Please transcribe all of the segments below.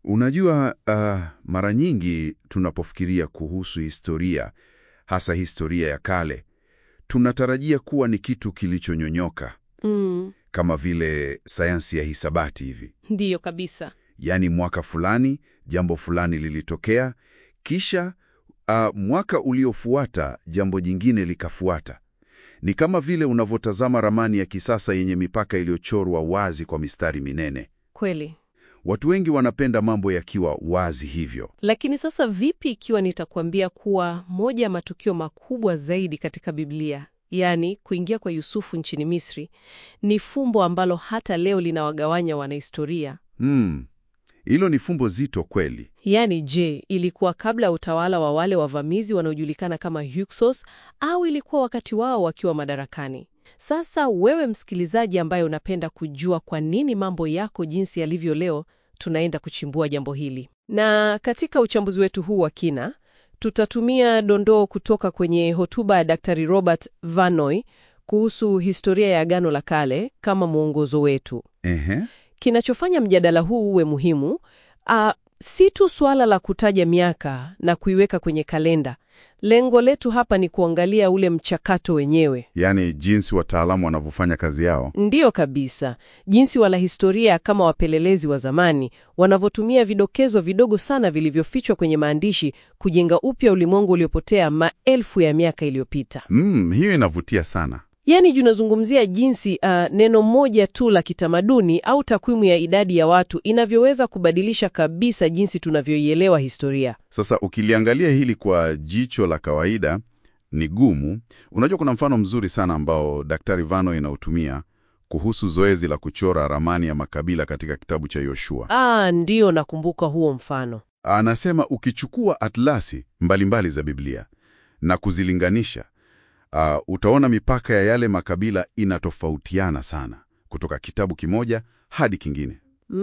Unajua, uh, mara nyingi tunapofikiria kuhusu historia, hasa historia ya kale, tunatarajia kuwa ni kitu kilichonyonyoka Mm, kama vile sayansi ya hisabati hivi. ndiyo kabisa. Yaani mwaka fulani jambo fulani lilitokea, kisha uh, mwaka uliofuata jambo jingine likafuata. Ni kama vile unavyotazama ramani ya kisasa yenye mipaka iliyochorwa wazi kwa mistari minene. Kweli. Watu wengi wanapenda mambo yakiwa wazi hivyo. Lakini sasa vipi ikiwa nitakuambia kuwa moja ya matukio makubwa zaidi katika Biblia, yaani kuingia kwa Yusufu nchini Misri, ni fumbo ambalo hata leo linawagawanya wanahistoria? Hmm, hilo ni fumbo zito kweli. Yaani, je, ilikuwa kabla ya utawala wa wale wavamizi wanaojulikana kama Hyksos au ilikuwa wakati wao wakiwa madarakani? Sasa wewe msikilizaji, ambaye unapenda kujua kwa nini mambo yako jinsi yalivyo leo, tunaenda kuchimbua jambo hili, na katika uchambuzi wetu huu wa kina tutatumia dondoo kutoka kwenye hotuba ya Daktari Robert Vanoy kuhusu historia ya Agano la Kale kama mwongozo wetu. Ehe. Kinachofanya mjadala huu uwe muhimu ah, si tu suala la kutaja miaka na kuiweka kwenye kalenda. Lengo letu hapa ni kuangalia ule mchakato wenyewe. Yaani jinsi wataalamu wanavyofanya kazi yao. Ndiyo kabisa, jinsi wanahistoria kama wapelelezi wa zamani wanavyotumia vidokezo vidogo sana vilivyofichwa kwenye maandishi kujenga upya ulimwengu uliopotea maelfu ya miaka iliyopita. Mm, hiyo inavutia sana. Yaani tunazungumzia jinsi uh, neno moja tu la kitamaduni au takwimu ya idadi ya watu inavyoweza kubadilisha kabisa jinsi tunavyoielewa historia. Sasa ukiliangalia hili kwa jicho la kawaida ni gumu. Unajua, kuna mfano mzuri sana ambao Daktari Vano inautumia kuhusu zoezi la kuchora ramani ya makabila katika kitabu cha Yoshua. Ah, ndiyo, nakumbuka huo mfano. Anasema ukichukua atlasi mbalimbali za Biblia na kuzilinganisha, uh, utaona mipaka ya yale makabila inatofautiana sana kutoka kitabu kimoja hadi kingine.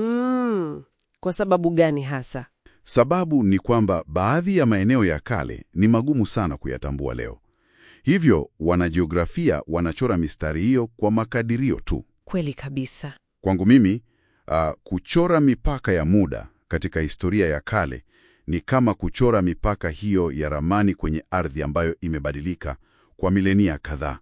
Mm, kwa sababu gani hasa? Sababu ni kwamba baadhi ya maeneo ya kale ni magumu sana kuyatambua leo. Hivyo wanajiografia wanachora mistari hiyo kwa makadirio tu. Kweli kabisa. Kwangu mimi, uh, kuchora mipaka ya muda katika historia ya kale ni kama kuchora mipaka hiyo ya ramani kwenye ardhi ambayo imebadilika kwa milenia kadhaa.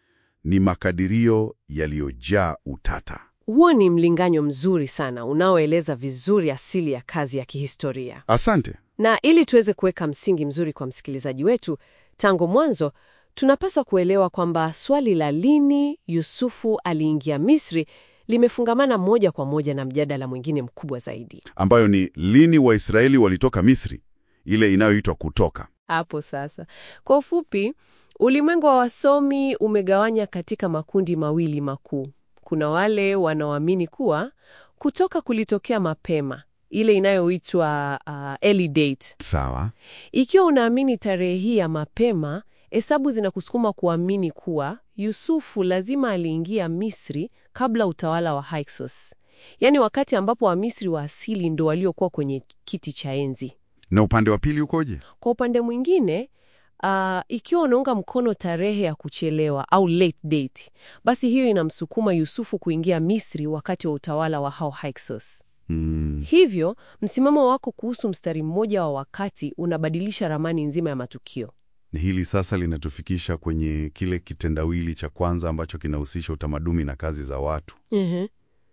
Ni makadirio yaliyojaa utata. Huo ni mlinganyo mzuri sana unaoeleza vizuri asili ya kazi ya kihistoria. Asante. Na ili tuweze kuweka msingi mzuri kwa msikilizaji wetu, tangu mwanzo tunapaswa kuelewa kwamba swali la lini Yusufu aliingia Misri limefungamana moja kwa moja na mjadala mwingine mkubwa zaidi. Ambayo ni lini Waisraeli walitoka Misri, ile inayoitwa Kutoka. Hapo sasa, kwa ufupi, ulimwengu wa wasomi umegawanya katika makundi mawili makuu. Kuna wale wanaoamini kuwa kutoka kulitokea mapema, ile inayoitwa uh, early date. Sawa. Ikiwa unaamini tarehe hii ya mapema, hesabu zinakusukuma kuamini kuwa Yusufu lazima aliingia Misri kabla utawala wa Hyksos, yaani wakati ambapo Wamisri wa asili ndo waliokuwa kwenye kiti cha enzi. Na upande wa pili ukoje? Kwa upande mwingine, uh, ikiwa unaunga mkono tarehe ya kuchelewa au late date, basi hiyo inamsukuma Yusufu kuingia Misri wakati wa utawala wa hao Hyksos. Hmm. Hivyo msimamo wako kuhusu mstari mmoja wa wakati unabadilisha ramani nzima ya matukio. Hili sasa linatufikisha kwenye kile kitendawili cha kwanza ambacho kinahusisha utamaduni na kazi za watu. Mhm.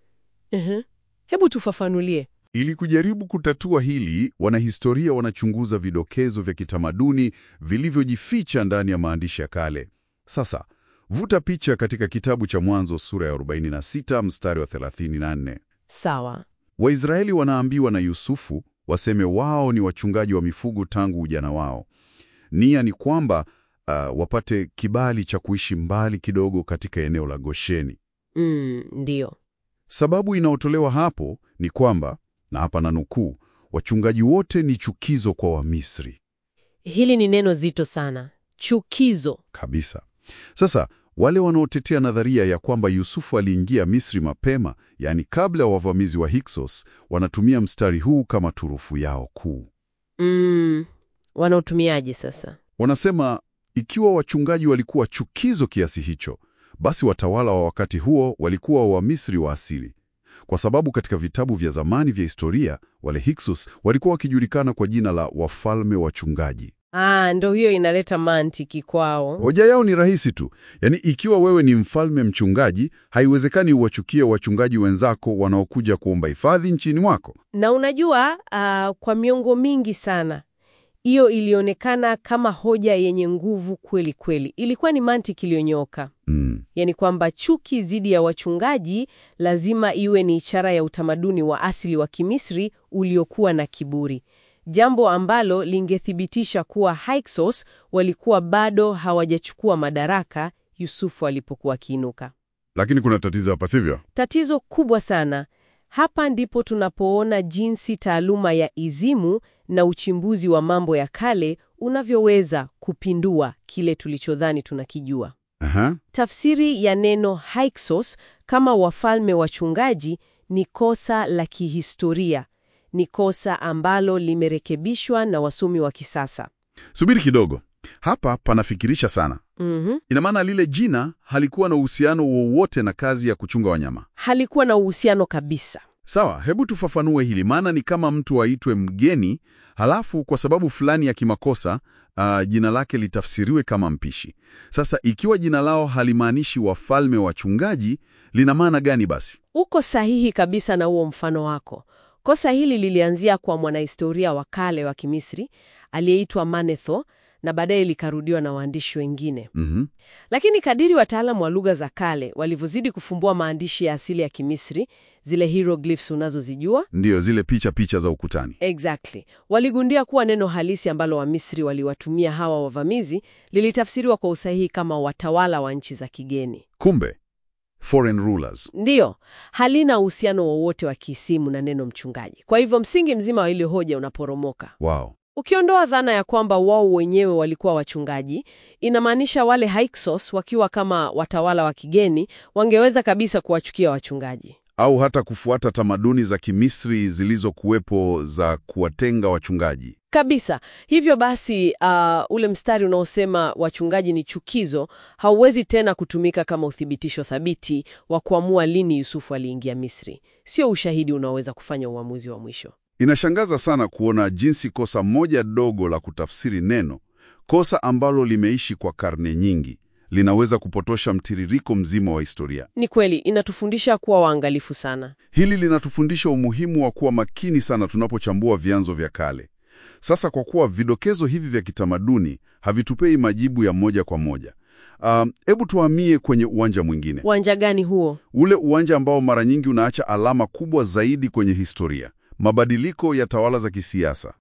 Mhm. Hebu tufafanulie. Ili kujaribu kutatua hili, wanahistoria wanachunguza vidokezo vya kitamaduni vilivyojificha ndani ya maandishi ya kale. Sasa, vuta picha katika kitabu cha Mwanzo sura ya 46 mstari wa 34. Sawa. Waisraeli wanaambiwa na Yusufu waseme wao ni wachungaji wa mifugo tangu ujana wao. Nia ni kwamba uh, wapate kibali cha kuishi mbali kidogo katika eneo la Gosheni. Mm, ndiyo. Sababu inayotolewa hapo ni kwamba, na hapa na nukuu, wachungaji wote ni chukizo kwa Wamisri Hili ni neno zito sana. Chukizo. kabisa. Sasa wale wanaotetea nadharia ya kwamba Yusufu aliingia Misri mapema, yaani kabla ya wavamizi wa Hyksos, wanatumia mstari huu kama turufu yao kuu. Mm, wanaotumiaje sasa? Wanasema ikiwa wachungaji walikuwa chukizo kiasi hicho, basi watawala wa wakati huo walikuwa Wamisri wa asili. kwa sababu katika vitabu vya zamani vya historia wale Hyksos walikuwa wakijulikana kwa jina la wafalme wachungaji. Ah, ndo hiyo inaleta mantiki kwao. Hoja yao ni rahisi tu, yaani ikiwa wewe ni mfalme mchungaji, haiwezekani uwachukie wachungaji wenzako wanaokuja kuomba hifadhi nchini mwako. Na unajua ah, kwa miongo mingi sana hiyo ilionekana kama hoja yenye nguvu kweli kweli. Ilikuwa ni mantiki iliyonyooka, Mm. yaani kwamba chuki dhidi ya wachungaji lazima iwe ni ishara ya utamaduni wa asili wa Kimisri uliokuwa na kiburi, jambo ambalo lingethibitisha kuwa Hyksos walikuwa bado hawajachukua madaraka Yusufu alipokuwa akiinuka. Lakini kuna tatizo hapa, sivyo? Tatizo kubwa sana. Hapa ndipo tunapoona jinsi taaluma ya izimu na uchimbuzi wa mambo ya kale unavyoweza kupindua kile tulichodhani tunakijua. Aha. Tafsiri ya neno Hyksos kama wafalme wachungaji ni kosa la kihistoria, ni kosa ambalo limerekebishwa na wasomi wa kisasa. Subiri kidogo, hapa panafikirisha sana. Mhm. Ina maana lile jina halikuwa na uhusiano wowote na kazi ya kuchunga wanyama. Halikuwa na uhusiano kabisa. Sawa, hebu tufafanue hili, maana ni kama mtu aitwe mgeni, halafu kwa sababu fulani ya kimakosa ah, jina lake litafsiriwe kama mpishi. Sasa ikiwa jina lao halimaanishi wafalme wachungaji, lina maana gani basi? Uko sahihi kabisa na huo mfano wako. Kosa hili lilianzia kwa mwanahistoria wa kale wa Kimisri aliyeitwa Manetho na baadaye likarudiwa na waandishi wengine. Mhm. Lakini kadiri wataalamu wa lugha za kale walivyozidi kufumbua maandishi ya asili ya Kimisri, zile hieroglyphs unazozijua Ndiyo, zile picha picha za ukutani. Exactly. Waligundia kuwa neno halisi ambalo Wamisri waliwatumia hawa wavamizi lilitafsiriwa kwa usahihi kama watawala wa nchi za kigeni. Kumbe foreign rulers. Ndiyo, halina uhusiano wowote wa kiisimu na neno mchungaji. Kwa hivyo msingi mzima wa ile hoja unaporomoka. Wow. Ukiondoa dhana ya kwamba wao wenyewe walikuwa wachungaji, inamaanisha wale Hyksos wakiwa kama watawala wa kigeni wangeweza kabisa kuwachukia wachungaji. Au hata kufuata tamaduni za Kimisri zilizokuwepo za kuwatenga wachungaji. Kabisa. Hivyo basi, uh, ule mstari unaosema wachungaji ni chukizo hauwezi tena kutumika kama uthibitisho thabiti wa kuamua lini Yusufu aliingia Misri. Sio ushahidi unaoweza kufanya uamuzi wa mwisho. Inashangaza sana kuona jinsi kosa moja dogo la kutafsiri neno, kosa ambalo limeishi kwa karne nyingi, linaweza kupotosha mtiririko mzima wa historia. Ni kweli, inatufundisha kuwa waangalifu sana. Hili linatufundisha umuhimu wa kuwa makini sana tunapochambua vyanzo vya kale. Sasa kwa kuwa vidokezo hivi vya kitamaduni havitupei majibu ya moja kwa moja, hebu tuhamie kwenye uwanja mwingine, Uwanja gani huo? ule uwanja ambao mara nyingi unaacha alama kubwa zaidi kwenye historia: mabadiliko ya tawala za kisiasa.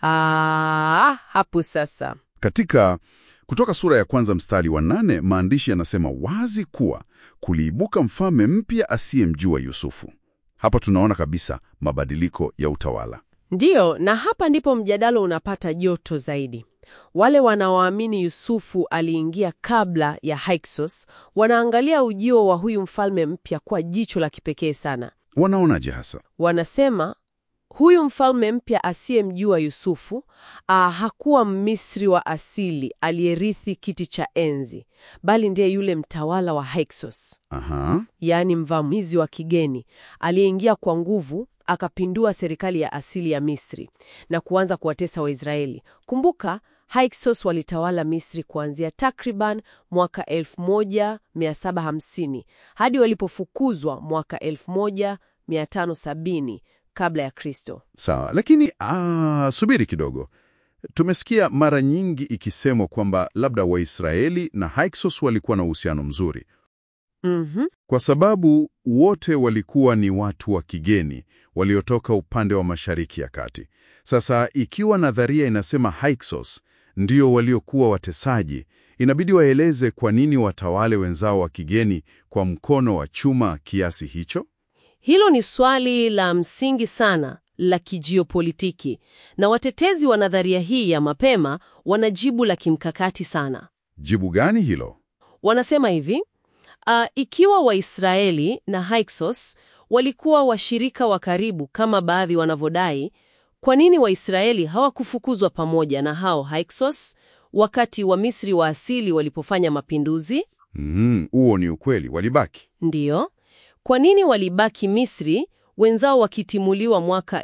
Ah, hapo sasa. Katika Kutoka sura ya kwanza mstari wa nane, maandishi yanasema wazi kuwa kuliibuka mfalme mpya asiyemjua Yusufu. Hapa tunaona kabisa mabadiliko ya utawala. Ndiyo, na hapa ndipo mjadala unapata joto zaidi. Wale wanaoamini Yusufu aliingia kabla ya Hyksos wanaangalia ujio wa huyu mfalme mpya kwa jicho la kipekee sana. Wanaonaje hasa? Wanasema huyu mfalme mpya asiyemjua Yusufu ah, hakuwa Mmisri wa asili aliyerithi kiti cha enzi, bali ndiye yule mtawala wa Hyksos, Aha, yaani mvamizi wa kigeni aliyeingia kwa nguvu akapindua serikali ya asili ya Misri na kuanza kuwatesa Waisraeli. Kumbuka, Hyksos walitawala Misri kuanzia takriban mwaka 1750 hadi walipofukuzwa mwaka 1570 kabla ya Kristo. sawa. Lakini ah, subiri kidogo. Tumesikia mara nyingi ikisemwa kwamba labda Waisraeli na Hyksos walikuwa na uhusiano mzuri Mhm. kwa sababu wote walikuwa ni watu wa kigeni waliotoka upande wa Mashariki ya Kati. Sasa ikiwa nadharia inasema Hyksos ndio waliokuwa watesaji, inabidi waeleze kwa nini watawale wenzao wa kigeni kwa mkono wa chuma kiasi hicho. Hilo ni swali la msingi sana la kijiopolitiki, na watetezi wa nadharia hii ya mapema wana jibu la kimkakati sana. Jibu gani hilo? Wanasema hivi, ah, ikiwa Waisraeli na Hyksos walikuwa washirika wa karibu kama baadhi wanavyodai, kwa nini Waisraeli hawakufukuzwa pamoja na hao Hyksos wakati wa Misri wa asili walipofanya mapinduzi? Mhm, huo ni ukweli, walibaki. Ndiyo. Kwa nini walibaki Misri wenzao wakitimuliwa mwaka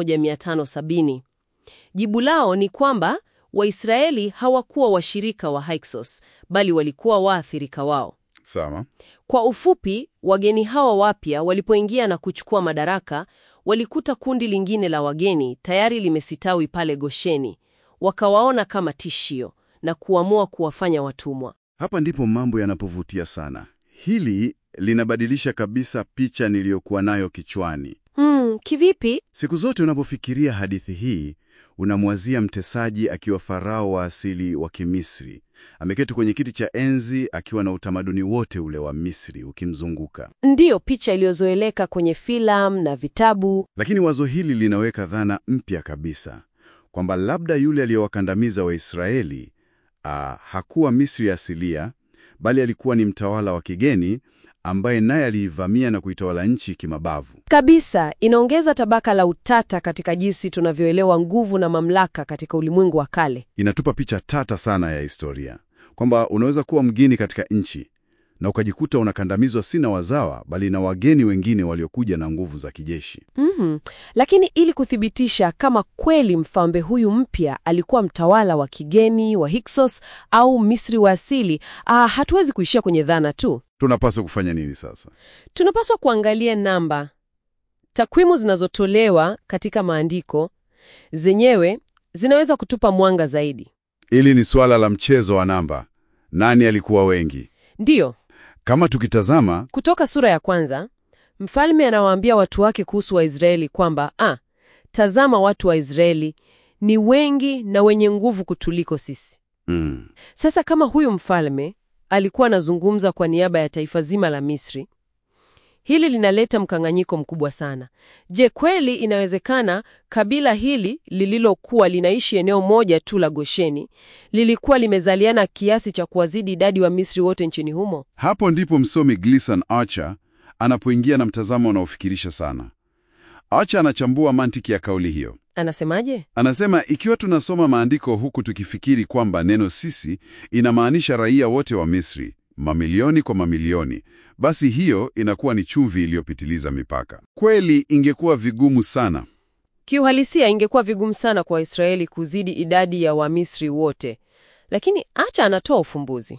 1570. Jibu lao ni kwamba Waisraeli hawakuwa washirika wa Hyksos, bali walikuwa waathirika wao. Sawa. Kwa ufupi, wageni hawa wapya walipoingia na kuchukua madaraka, walikuta kundi lingine la wageni tayari limesitawi pale Gosheni, wakawaona kama tishio na kuamua kuwafanya watumwa. Hapa ndipo mambo yanapovutia sana. Hili linabadilisha kabisa picha niliyokuwa nayo kichwani. Hmm, kivipi? Siku zote unapofikiria hadithi hii, unamwazia mtesaji akiwa farao wa asili wa Kimisri, ameketi kwenye kiti cha enzi akiwa na utamaduni wote ule wa Misri ukimzunguka. Ndiyo picha iliyozoeleka kwenye filamu na vitabu. Lakini wazo hili linaweka dhana mpya kabisa kwamba labda yule aliyowakandamiza Waisraeli ah, hakuwa Misri asilia, bali alikuwa ni mtawala wa kigeni ambaye naye aliivamia na kuitawala nchi kimabavu. Kabisa, inaongeza tabaka la utata katika jinsi tunavyoelewa nguvu na mamlaka katika ulimwengu wa kale. Inatupa picha tata sana ya historia kwamba unaweza kuwa mgeni katika nchi na ukajikuta unakandamizwa si na wazawa, bali na wageni wengine waliokuja na nguvu za kijeshi. Mhm. Lakini ili kuthibitisha kama kweli mfalme huyu mpya alikuwa mtawala wa kigeni wa Hyksos au Misri wa asili, ah, hatuwezi kuishia kwenye dhana tu. Tunapaswa kufanya nini sasa? Tunapaswa kuangalia namba. Takwimu zinazotolewa katika maandiko zenyewe zinaweza kutupa mwanga zaidi. Hili ni suala la mchezo wa namba. Nani alikuwa wengi? Ndiyo, Kama tukitazama kutoka sura ya kwanza, mfalme anawaambia watu wake kuhusu Waisraeli kwamba ah, tazama watu wa Israeli ni wengi na wenye nguvu kutuliko sisi. mm, Sasa kama huyu mfalme alikuwa anazungumza kwa niaba ya taifa zima la Misri, hili linaleta mkanganyiko mkubwa sana. Je, kweli inawezekana kabila hili lililokuwa linaishi eneo moja tu la Gosheni lilikuwa limezaliana kiasi cha kuwazidi idadi wa Misri wote nchini humo? hapo ndipo msomi Gleason Archer anapoingia na mtazamo unaofikirisha sana. Archer anachambua mantiki ya kauli hiyo. Anasemaje? Anasema ikiwa tunasoma maandiko huku tukifikiri kwamba neno sisi inamaanisha raia wote wa Misri, mamilioni kwa mamilioni, basi hiyo inakuwa ni chumvi iliyopitiliza mipaka. Kweli ingekuwa vigumu sana. Kiuhalisia ingekuwa vigumu sana kwa Waisraeli kuzidi idadi ya Wamisri wote, lakini acha anatoa ufumbuzi.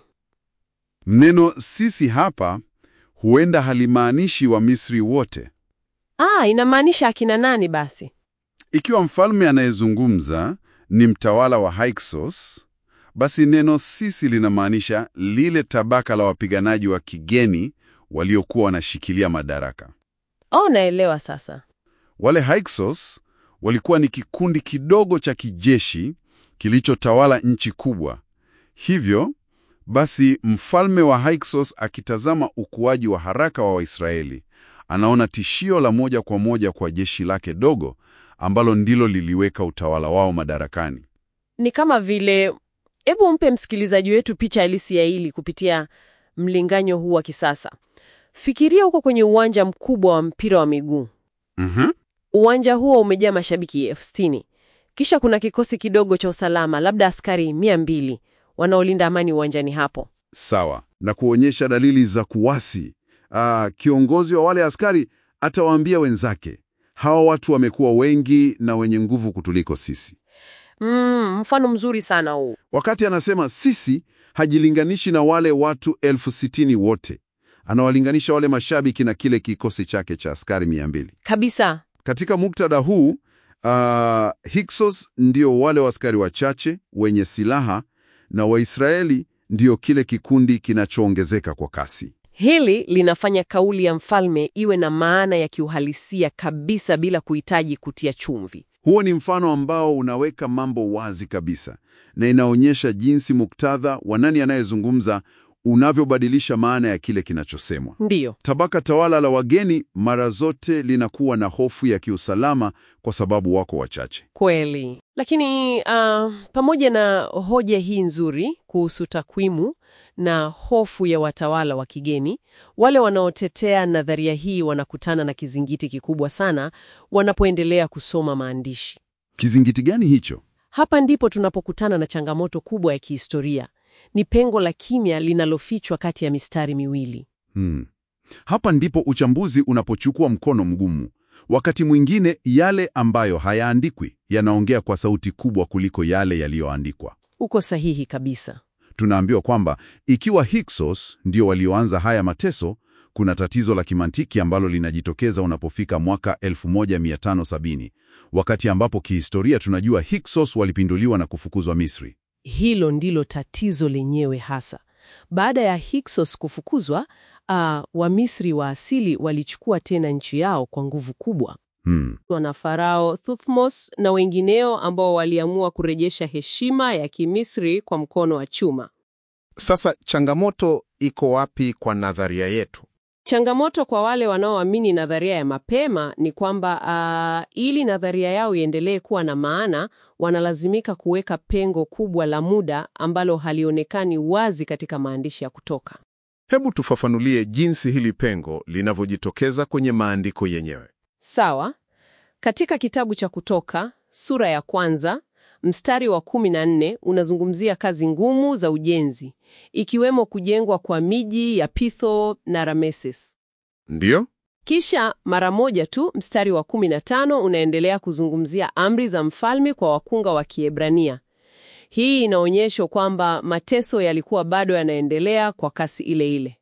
Neno sisi hapa huenda halimaanishi wa Misri wote. Ah, inamaanisha akina nani basi? Ikiwa mfalme anayezungumza ni mtawala wa Hyksos, basi neno sisi linamaanisha lile tabaka la wapiganaji wa kigeni waliokuwa wanashikilia madaraka. Oh, naelewa sasa. Wale Hyksos walikuwa ni kikundi kidogo cha kijeshi kilichotawala nchi kubwa. Hivyo basi, mfalme wa Hyksos akitazama ukuaji wa haraka wa Waisraeli, anaona tishio la moja kwa moja kwa jeshi lake dogo ambalo ndilo liliweka utawala wao madarakani. Ni kama vile, hebu mpe msikilizaji wetu picha halisi ya hili kupitia mlinganyo huu wa kisasa. Fikiria huko kwenye uwanja mkubwa wa mpira wa miguu. Mhm. Uwanja huo umejaa mashabiki elfu sitini. Kisha kuna kikosi kidogo cha usalama, labda askari mia mbili wanaolinda amani uwanjani hapo. Sawa, na kuonyesha dalili za kuwasi. Ah, kiongozi wa wale askari atawaambia wenzake, hawa watu wamekuwa wengi na wenye nguvu kutuliko sisi. Mm, mfano mzuri sana huu. Wakati anasema sisi, hajilinganishi na wale watu elfu sitini wote, anawalinganisha wale mashabiki na kile kikosi chake cha askari mia mbili. Kabisa. Katika muktadha huu uh, Hyksos ndio wale askari wachache wenye silaha na Waisraeli ndio kile kikundi kinachoongezeka kwa kasi. Hili linafanya kauli ya mfalme iwe na maana ya kiuhalisia kabisa bila kuhitaji kutia chumvi. Huo ni mfano ambao unaweka mambo wazi kabisa na inaonyesha jinsi muktadha wa nani anayezungumza unavyobadilisha maana ya kile kinachosemwa. Ndiyo. Tabaka tawala la wageni mara zote linakuwa na hofu ya kiusalama kwa sababu wako wachache. Kweli. Lakini uh, pamoja na hoja hii nzuri kuhusu takwimu na hofu ya watawala wa kigeni, wale wanaotetea nadharia hii wanakutana na kizingiti kikubwa sana wanapoendelea kusoma maandishi. Kizingiti gani hicho? Hapa ndipo tunapokutana na changamoto kubwa ya kihistoria. Ni pengo la kimya linalofichwa kati ya mistari miwili. Hmm. Hapa ndipo uchambuzi unapochukua mkono mgumu. Wakati mwingine yale ambayo hayaandikwi yanaongea kwa sauti kubwa kuliko yale yaliyoandikwa. Uko sahihi kabisa. Tunaambiwa kwamba ikiwa Hyksos ndio walioanza haya mateso, kuna tatizo la kimantiki ambalo linajitokeza unapofika mwaka 1570 wakati ambapo kihistoria tunajua Hyksos walipinduliwa na kufukuzwa Misri. Hilo ndilo tatizo lenyewe hasa. Baada ya Hyksos kufukuzwa, uh, Wamisri wa asili walichukua tena nchi yao kwa nguvu kubwa. Hmm. Wana Farao Thutmose na wengineo ambao waliamua kurejesha heshima ya Kimisri kwa mkono wa chuma. Sasa changamoto iko wapi kwa nadharia yetu? Changamoto kwa wale wanaoamini nadharia ya mapema ni kwamba uh, ili nadharia yao iendelee kuwa na maana, wanalazimika kuweka pengo kubwa la muda ambalo halionekani wazi katika maandishi ya Kutoka. Hebu tufafanulie jinsi hili pengo linavyojitokeza kwenye maandiko yenyewe. Sawa. Katika kitabu cha Kutoka sura ya kwanza mstari wa kumi na nne unazungumzia kazi ngumu za ujenzi, ikiwemo kujengwa kwa miji ya Pitho na Rameses. Ndiyo? Kisha mara moja tu mstari wa 15 unaendelea kuzungumzia amri za mfalme kwa wakunga wa Kiebrania. Hii inaonyesha kwamba mateso yalikuwa bado yanaendelea kwa kasi ile ile.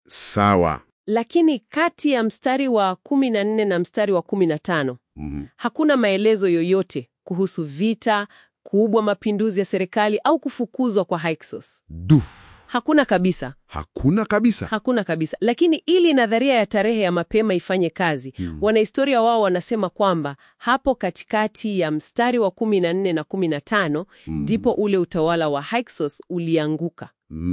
Sawa. Lakini kati ya mstari wa 14 na mstari wa 15 Mhm. hakuna maelezo yoyote kuhusu vita, kuubwa mapinduzi ya serikali au kufukuzwa kwa Hyksos. Du, Hakuna kabisa. hakuna kabisa. Hakuna kabisa. Lakini ili nadharia ya tarehe ya mapema ifanye kazi, wanahistoria wao wanasema kwamba hapo katikati ya mstari wa 14 na 15 ndipo ule utawala wa Hyksos ulianguka,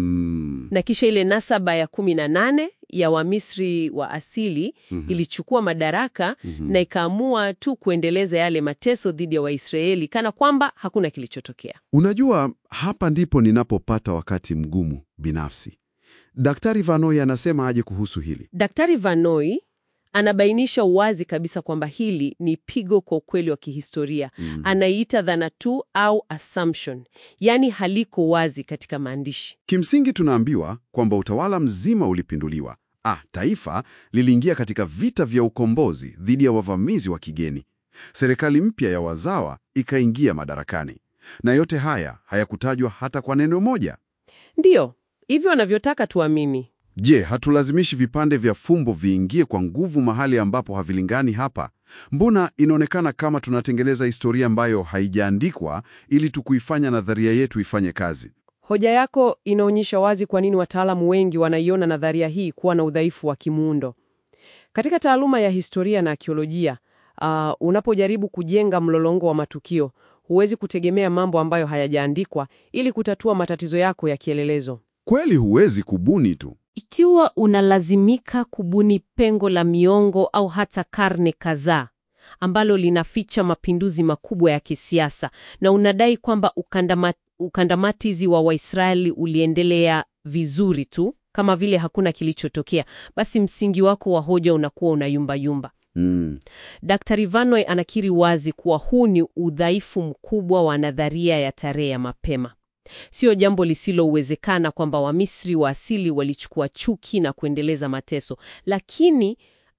Mm. na kisha ile nasaba ya 18 ya Wamisri wa asili ilichukua madaraka na ikaamua tu kuendeleza yale mateso dhidi ya Waisraeli kana kwamba hakuna kilichotokea. Unajua, hapa ndipo ninapopata wakati mgumu binafsi. Daktari Vanoi anasema aje kuhusu hili? Daktari Vanoi anabainisha wazi kabisa kwamba hili ni pigo kwa ukweli wa kihistoria. Anaiita dhana tu au assumption, yaani haliko wazi katika maandishi. Kimsingi tunaambiwa kwamba utawala mzima ulipinduliwa. Ah, taifa liliingia katika vita vya ukombozi dhidi ya wavamizi wa kigeni. Serikali mpya ya wazawa ikaingia madarakani, na yote haya hayakutajwa hata kwa neno moja. Ndiyo hivyo wanavyotaka tuamini. Je, hatulazimishi vipande vya fumbo viingie kwa nguvu mahali ambapo havilingani hapa? Mbona inaonekana kama tunatengeneza historia ambayo haijaandikwa ili tukuifanya nadharia yetu ifanye kazi? Hoja yako inaonyesha wazi kwa nini wataalamu wengi wanaiona nadharia hii kuwa na udhaifu wa kimuundo. Katika taaluma ya historia na akiolojia, uh, unapojaribu kujenga mlolongo wa matukio, huwezi kutegemea mambo ambayo hayajaandikwa ili kutatua matatizo yako ya kielelezo. Kweli huwezi kubuni tu. Ikiwa unalazimika kubuni pengo la miongo au hata karne kadhaa ambalo linaficha mapinduzi makubwa ya kisiasa na unadai kwamba ukandama, ukandamatizi wa Waisraeli uliendelea vizuri tu kama vile hakuna kilichotokea, basi msingi wako wa hoja unakuwa unayumbayumba. Mm. Daktari Vanoi anakiri wazi kuwa huu ni udhaifu mkubwa wa nadharia ya tarehe ya mapema. Sio jambo lisilowezekana kwamba Wamisri wa asili walichukua chuki na kuendeleza mateso, lakini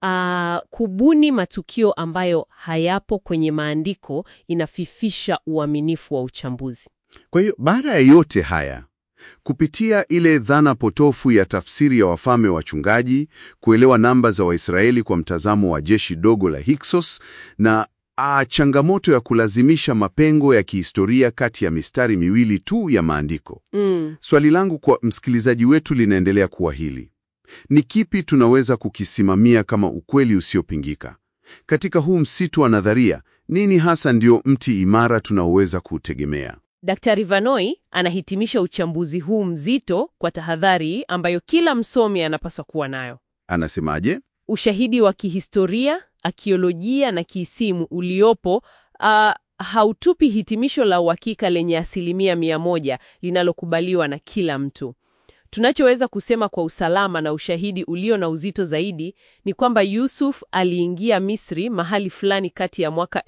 ah, kubuni matukio ambayo hayapo kwenye maandiko inafifisha uaminifu wa uchambuzi. Kwa hiyo baada ya yote haya, kupitia ile dhana potofu ya tafsiri ya wafalme wachungaji, kuelewa namba za Waisraeli kwa mtazamo wa jeshi dogo la Hyksos na a, changamoto ya kulazimisha mapengo ya kihistoria kati ya mistari miwili tu ya maandiko, Mm. swali langu kwa msikilizaji wetu linaendelea kuwa hili: ni kipi tunaweza kukisimamia kama ukweli usiopingika katika huu msitu wa nadharia? Nini hasa ndio mti imara tunaoweza kuutegemea? Daktari Vanoi anahitimisha uchambuzi huu mzito kwa tahadhari ambayo kila msomi anapaswa kuwa nayo. Anasemaje? Ushahidi wa kihistoria, akiolojia na kiisimu uliopo ah, hautupi hitimisho la uhakika lenye asilimia mia moja linalokubaliwa na kila mtu. Tunachoweza kusema kwa usalama na ushahidi ulio na uzito zaidi ni kwamba Yusuf aliingia Misri mahali fulani kati ya mwaka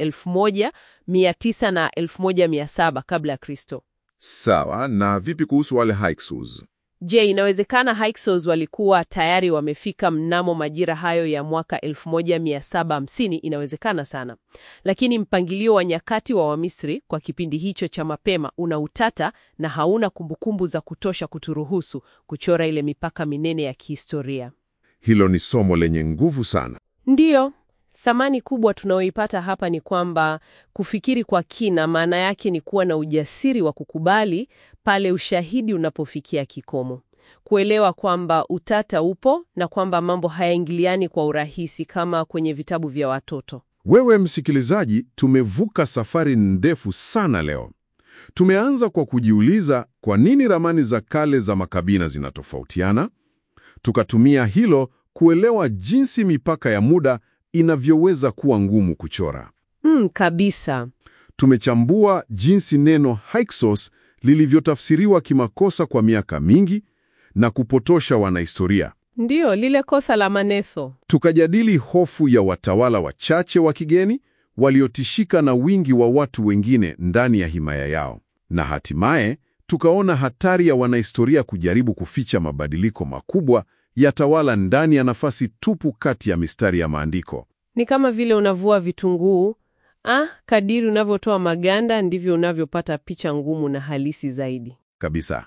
1900 na 1700 kabla ya Kristo. Sawa, na vipi kuhusu wale Hyksos? Je, inawezekana Hyksos walikuwa tayari wamefika mnamo majira hayo ya mwaka 1750? Inawezekana sana, lakini mpangilio wa nyakati wa Wamisri kwa kipindi hicho cha mapema una utata na hauna kumbukumbu za kutosha kuturuhusu kuchora ile mipaka minene ya kihistoria. Hilo ni somo lenye nguvu sana. Ndiyo, thamani kubwa tunayoipata hapa ni kwamba kufikiri kwa kina, maana yake ni kuwa na ujasiri wa kukubali pale ushahidi unapofikia kikomo, kuelewa kwamba utata upo na kwamba mambo hayaingiliani kwa urahisi kama kwenye vitabu vya watoto. Wewe msikilizaji, tumevuka safari ndefu sana leo. Tumeanza kwa kujiuliza kwa nini ramani za kale za makabila zinatofautiana. Tukatumia hilo kuelewa jinsi mipaka ya muda inavyoweza kuwa ngumu kuchora. Mm, kabisa. Tumechambua jinsi neno Hyksos lilivyotafsiriwa kimakosa kwa miaka mingi na kupotosha wanahistoria. Ndiyo, lile kosa la Manetho. Tukajadili hofu ya watawala wachache wa kigeni waliotishika na wingi wa watu wengine ndani ya himaya yao, na hatimaye tukaona hatari ya wanahistoria kujaribu kuficha mabadiliko makubwa ya tawala ndani ya nafasi tupu kati ya mistari ya maandiko. Ni kama vile unavua vitunguu. Ah, kadiri unavyotoa maganda ndivyo unavyopata picha ngumu na halisi zaidi. Kabisa.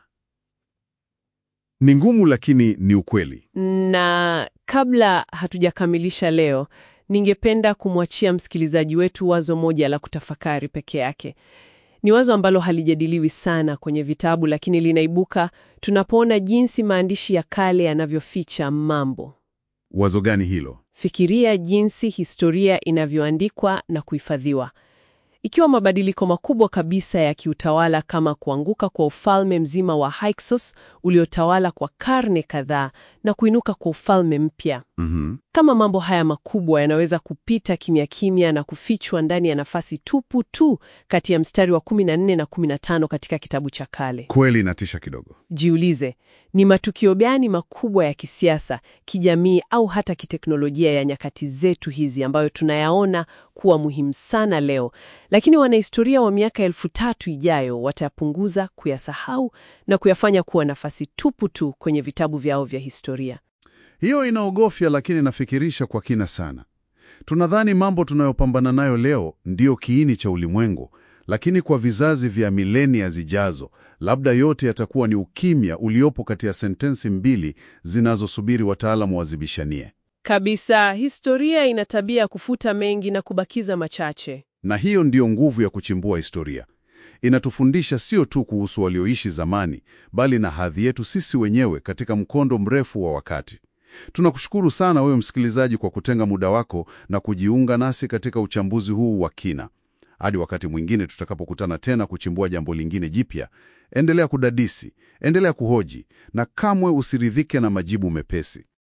Ni ngumu lakini ni ukweli. Na kabla hatujakamilisha leo, ningependa kumwachia msikilizaji wetu wazo moja la kutafakari peke yake. Ni wazo ambalo halijadiliwi sana kwenye vitabu, lakini linaibuka tunapoona jinsi maandishi ya kale yanavyoficha mambo. Wazo gani hilo? Fikiria jinsi historia inavyoandikwa na kuhifadhiwa. Ikiwa mabadiliko makubwa kabisa ya kiutawala kama kuanguka kwa ufalme mzima wa Hyksos uliotawala kwa karne kadhaa na kuinuka kwa ufalme mpya. Mhm. Kama mambo haya makubwa yanaweza kupita kimya kimya na kufichwa ndani ya nafasi tupu tu kati ya mstari wa 14 na 15 katika kitabu cha kale. Kweli inatisha kidogo. Jiulize, ni matukio gani makubwa ya kisiasa, kijamii au hata kiteknolojia ya nyakati zetu hizi ambayo tunayaona kuwa muhimu sana leo, lakini wanahistoria wa miaka elfu tatu ijayo watayapunguza, kuyasahau na kuyafanya kuwa nafasi tupu tu kwenye vitabu vyao vya historia. Hiyo inaogofya, lakini inafikirisha kwa kina sana. Tunadhani mambo tunayopambana nayo leo ndiyo kiini cha ulimwengu, lakini kwa vizazi vya milenia zijazo, labda yote yatakuwa ni ukimya uliopo kati ya sentensi mbili zinazosubiri wataalamu wazibishanie. Kabisa, historia ina tabia ya kufuta mengi na kubakiza machache. Na hiyo ndiyo nguvu ya kuchimbua historia. Inatufundisha sio tu kuhusu walioishi zamani, bali na hadhi yetu sisi wenyewe katika mkondo mrefu wa wakati. Tunakushukuru sana wewe msikilizaji kwa kutenga muda wako na kujiunga nasi katika uchambuzi huu wa kina. Hadi wakati mwingine tutakapokutana tena kuchimbua jambo lingine jipya, endelea kudadisi, endelea kuhoji na kamwe usiridhike na majibu mepesi.